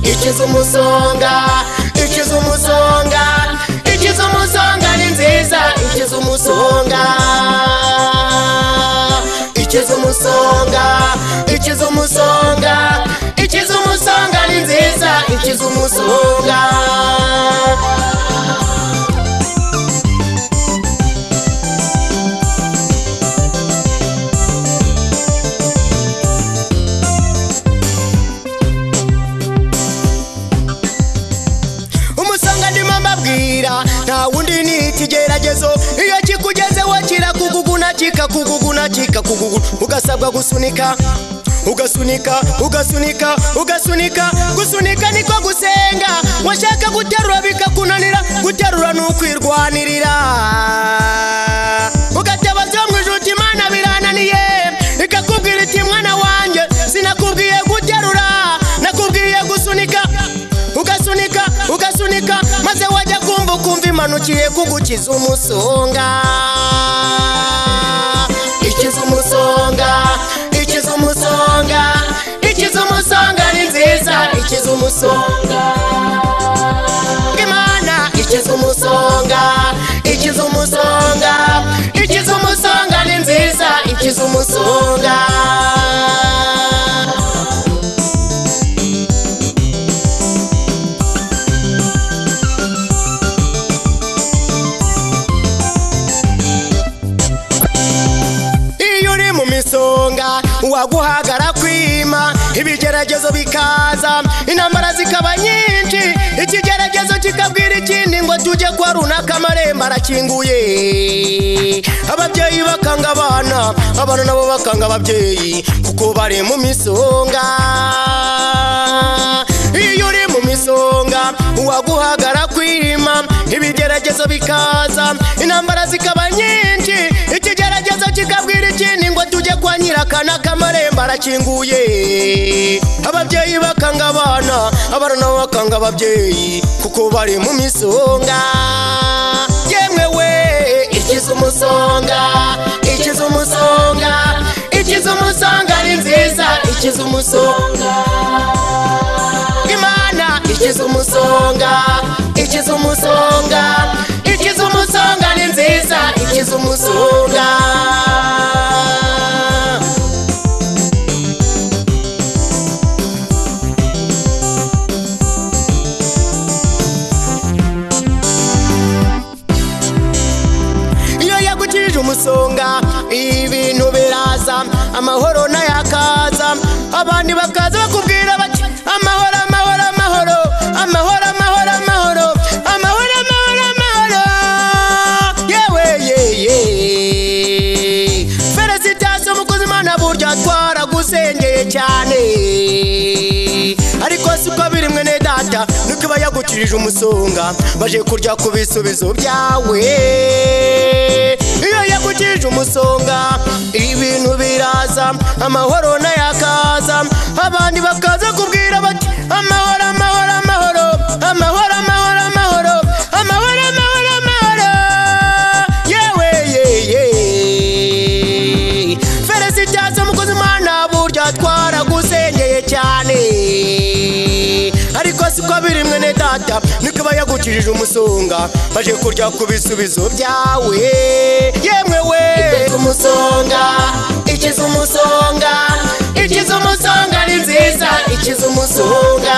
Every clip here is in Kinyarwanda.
ikiza umusonga ikiza umusonga ikiza umusonga ni nziza ikiza umusonga ikiza umusonga ikiza umusonga ikiza umusonga ni nziza ikiza umusonga umusonga ndimo mbabwira nta wundi ni ikigeragezo iyo kikugezeho kirakuguguna kikakuguguna kikakuguguna ugasabwa gusunika ugasunika ugasunika ugasunika gusunika niko gusenga washaka guterura bikakunanira guterura ni ukwirwanirira ugateba byo mu ijuru uti imana birananiye ikakubwira iti mwana wanjye sinakubwiye guterura nakubwiye gusunika ugasunika ugasunika maze wajya kumva ukumva imanukiye kugukiza umusonga ikiza umusonga ikiza umusonga ikiza umusonga ni nziza ikiza umusonga imana ikiza umusonga ikiza umusonga ikiza umusonga ni nziza ikiza umusonga iyo uri mu misonga waguhagara kwima ibigeragezo bikaza intambara zikaba nyinshi ikigeragezo kikabwira ikindi ngo tujye kwa runaka amarembo arakinguye ababyeyi bakanga abana abana nabo bakanga ababyeyi kuko bari mu misonga iyo uri mu misonga waguhagara kwima ibigeragezo bikaza intambara zikaba nyinshi ikigeragezo kikabwira ikindi ngo tujye kwa nyirakana k'amarembo arakinguye ababyeyi bakanga abana abana nabo bakanga ababyeyi kuko bari mu misonga yemwe we ikiza umusonga ikiza umusonga ikiza umusonga ni nziza ikiza umusonga imana ikiza umusonga ikiza umusonga ikiza umusonga ni nziza ikiza umusonga iyo yagukirije umusonga ibintu biraza amahoro n'ayakaza abandi bakaza bakubwira bati amahoro amahoro amahoro amahoro amahoro amahoro amahoro amahoro amahoro yewe yeye feresitasiyo umukozi imana burya twaragusengeye cyane ariko si uko biri mwene data nuko iba yagukirije umusonga baje kurya ku bisubizo byawe iyo yagukije umusonga ibintu biraza amahoro n'ayakaza abandi bakaza kubwira bati amahoro amahoro amahoro amahoro amahoro amahoro amahoro amahoro amahoro yewe yeye feresitasi umukozi imana burya twaragusengeye cyane ariko siko biri mwene data niko iba yagukirije umusonga baje kurya ku bisubizo byawe yemwe we ikiza umusonga ikiza umusonga ikiza umusonga ni nziza ikiza umusonga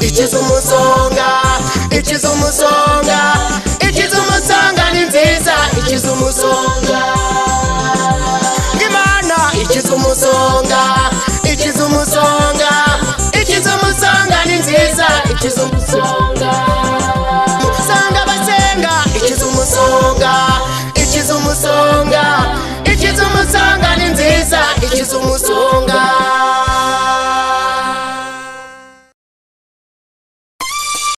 ikiza umusonga ikiza umusonga ikiza umusonga ni nziza ikiza umusonga imana ikiza umusonga ikiza umusonga ikiza umusonga ni nziza ikiza umusonga umusonga basenga ikiza umusonga ikiza umusonga ikiza umusonga ni nziza ikiza umusonga